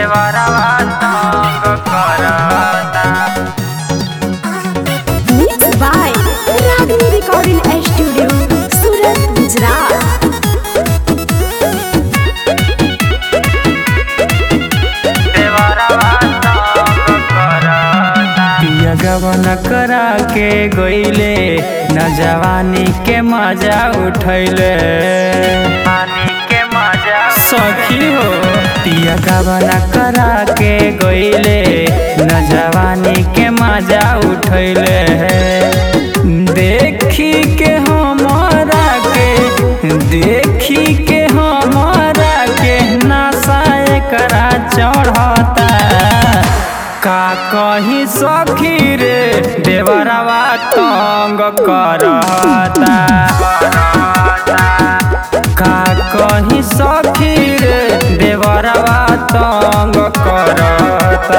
देवरवा तंग करता Mixed by Ragini Recording Studio, Surat, Gujarat. देवरवा तंग करता पिया गवन करा के गईले न जवानी के मजा उठैले पानी के मजा सखी हो पिया गवन करा के गईले न जवानी के मजा उठैले देखी के हमारा के देखी के हमारा के नशा एकरा चढ़ता का कहीं सखी रे देवरवा तंग करता का कहीं सखी रे देवरवा तंग करता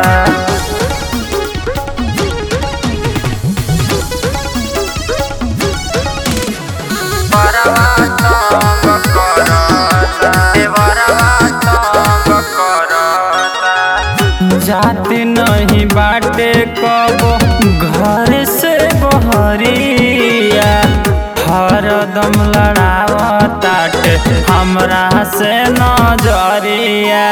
देवरवा तंग करता देवरवा तंग करता जाते नहीं बाटे कबो घर से बहरिया हरदम लड़ावताटे हमरा से नजरिया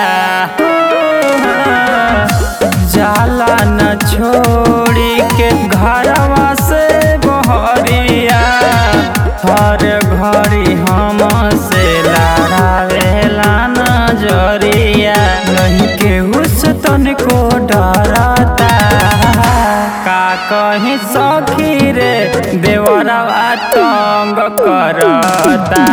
जाला न छोड़ी के घरवा से बहरिया हर घड़ी हम से लड़ावेला नजरिया नहीं केहू से तनिको डरता का कहीं सखी रे देवरवा तंग करता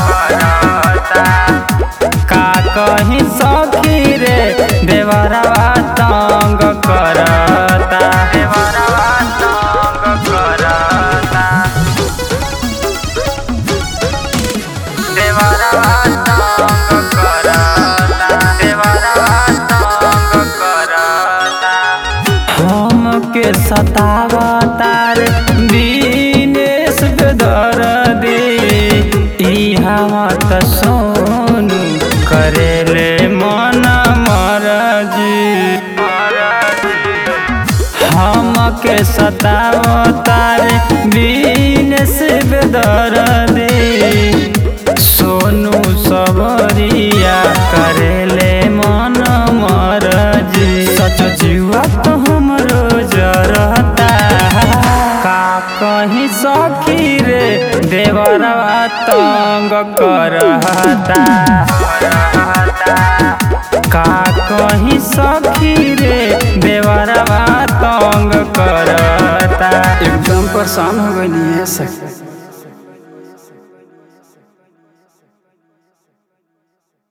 का कहीं सखी रे देवरवा तंग करता देवरवा तंग करता देवरवा तंग करता देवरवा तंग करता हमके सतावतार दिनेश बेदर्दी ई हमर त सोनू करेले मन मरजी हमके सतावतार दिनेश बेदर्दी सोनू सबरिया करेले मन मरजी सच जीवा तो हमरो जरता का कहीं सखी रे देवरवा तंग करता का कहीं सखी रे देवरवा तंग करता एकदम परेशान हो गई है सखी